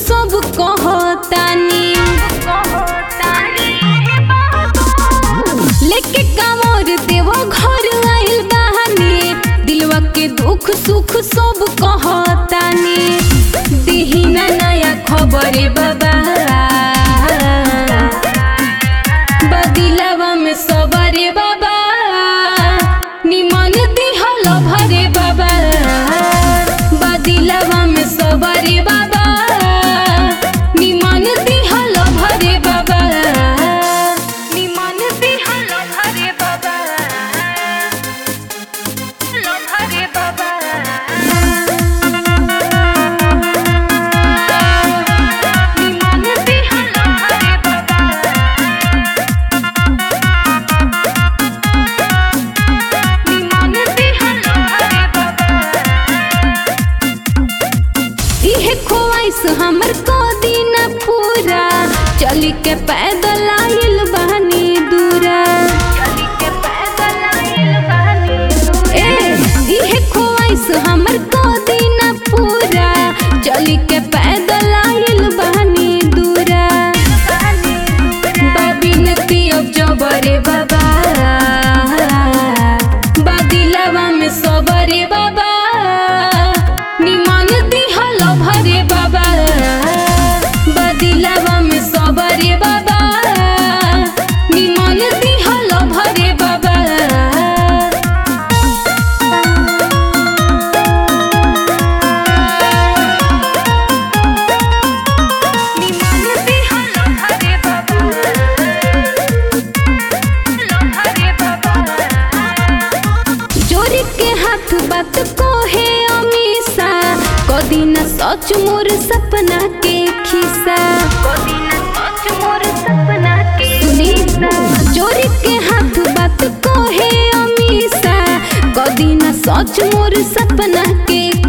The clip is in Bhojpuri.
सब कहतानी लेके कांवर देवा घर आइल बहानी दिलवा के दुख सुख सब कहतानी दिहिना नया खबरे बाबा बदिलवा में सबरे बाबा निमन दिहल भरे बाबा बदिलवा में सबरे बाबा निमन दिहल भरे बाबा निमन दिहल भरे बाबा लो भरे बाबा निमन दिहल भरे बाबा निमन दिहल भरे बाबा इहे ख्वाइश हमर को दिन पूरा चली के पैदल आइल बहनी दूरा ए इहे ख्वाइश हमर को दिन पूरा चली के पैदल आइल बहनी दूरा बाबिन पियब जबरे बाबा बादिलवा में सबरे बाबा निमन दिहल भरे बाबा बादिलवा में सबरे बाबा निमन दिहल भरे बाबा निमन दिहल भरे बाबा लहरे बाबा जोरी के हाथ बात को है अमीसा कदी न सच मोर सपना के खिसा कदी न सच मोर सपना के सुनी जोरी के हाथ बात को है अमीसा कदी न सच मोर सपना के